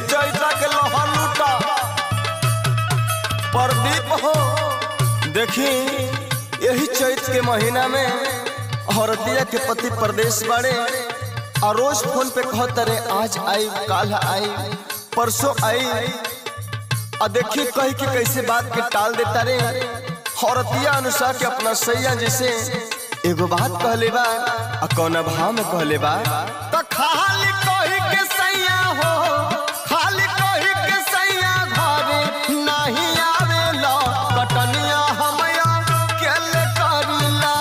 चैता के लोहा लूटा प्रदीप हो देखी यही चैत के महीना में औरतिया के पति प्रदेश बाड़े और रोज फोन पे कहत रे आज आई काल आई परसों आई आ देखी कही के कैसे बात के टाल देता रे औरतिया अनुसार के अपना सैया जैसे एगो बात कहले बा आ कौन भाव में कहले बा तो खाली कही के सैया हो खाली कही के सैया घरे नहीं आवेला कटनिया हमया केले करिला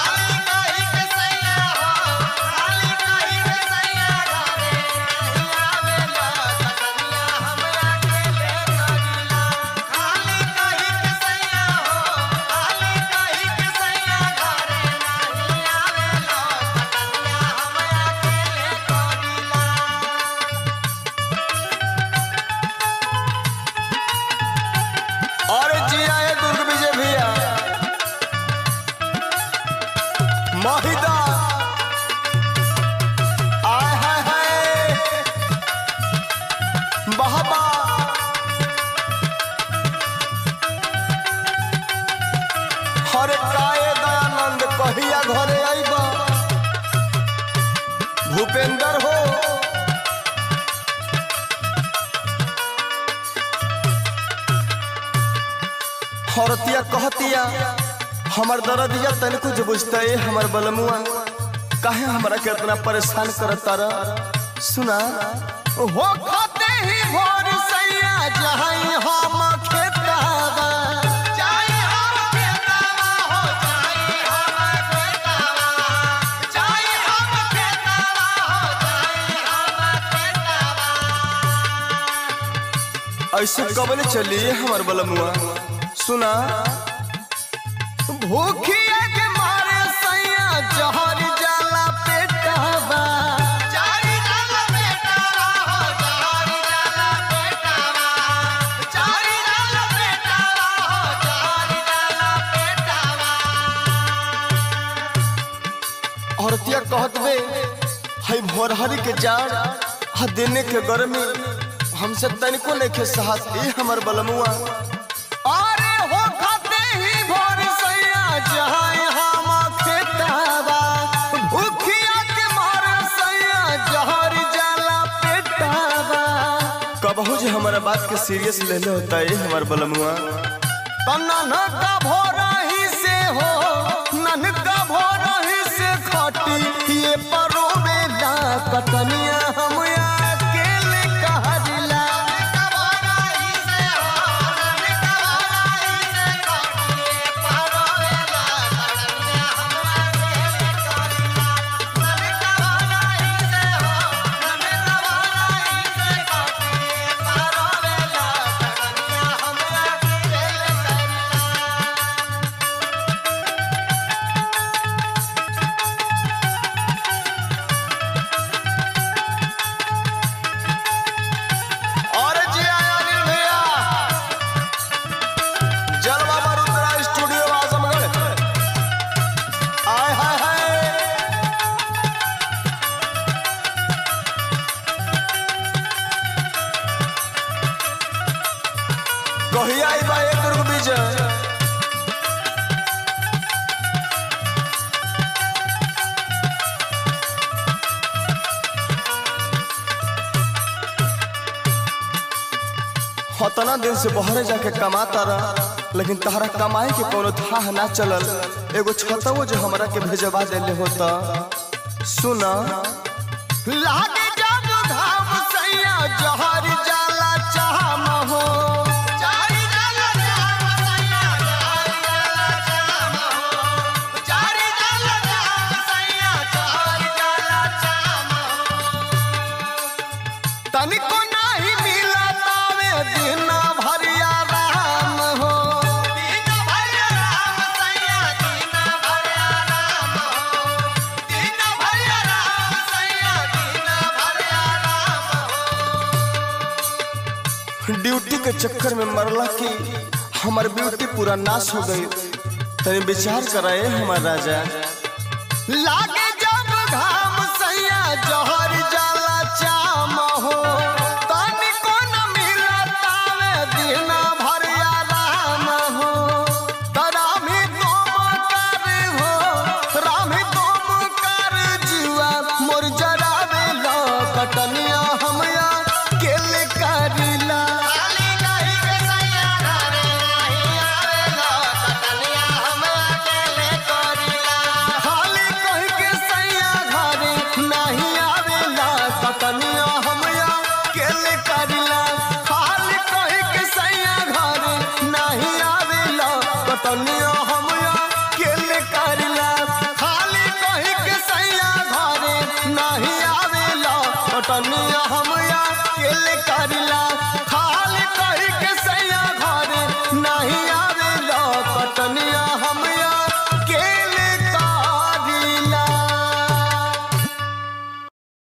और जिया है दुर्ग विजय भैया महिदा आय हाय हाय बहबा हरे काए दयानंद कहिया घरे आइबा भूपेंद्र हो औरतिया कहतिया हमर दर्दिया तनिको जो बुझता है हमर बलमुआ काहे हमरा के इतना परेशान करता रह सुना हो खाते ही भोर सैया जहाई हम खेतावा ऐसे कबले चली हमर बलमुआ सुना भूखिया के मारे सैया जहर जाला पेटावा औरतिया कहत बे हई भोरहरी के जाड़ हा देने के गर्मी हमसे तनिको नहीं के साहस ई हमर बलमुआ अरे हो खाते ही भोर सैया जहां हम खेतावा भूखिया के मारे सैया जहर जाला पेटावा कबहू जे हमारा बात के सीरियस ले ले होता है हमर बलमुआ तना न का भोरा ही से हो नन का भोरा ही से खटी ये परोवेला कतनिया हम अकेले कहला और जी आया अनिल भैया जलवा मरुद्रा स्टूडियो आजमगढ़ आय हाय हाय कहिया आई बा एक दुर्ग विजय हतना दिन से बहरे जाके कमाता रह लेकिन तहरा कमाए के कोनो थाह ना चलल एगो छतवो जो हमरा के भेजवा देले होता सुना लागे जब घाम सैया जहर जाला चाहम हो तनिको नाही मिला तावे दिन भरिया राम हो ड्यूटी के चक्कर में मरला की हमार ब्यूटी पूरा नाश हो गई तनी विचार कराए हमार राजा लागे जब घाम सैया जहर जाला चाम हो तनिको कटनिया हम अकेले करिला खाली कही के सैया घरे नहीं आवेला कटनिया हम अकेले करिला खाली कही के सैया घरे नहीं आवेला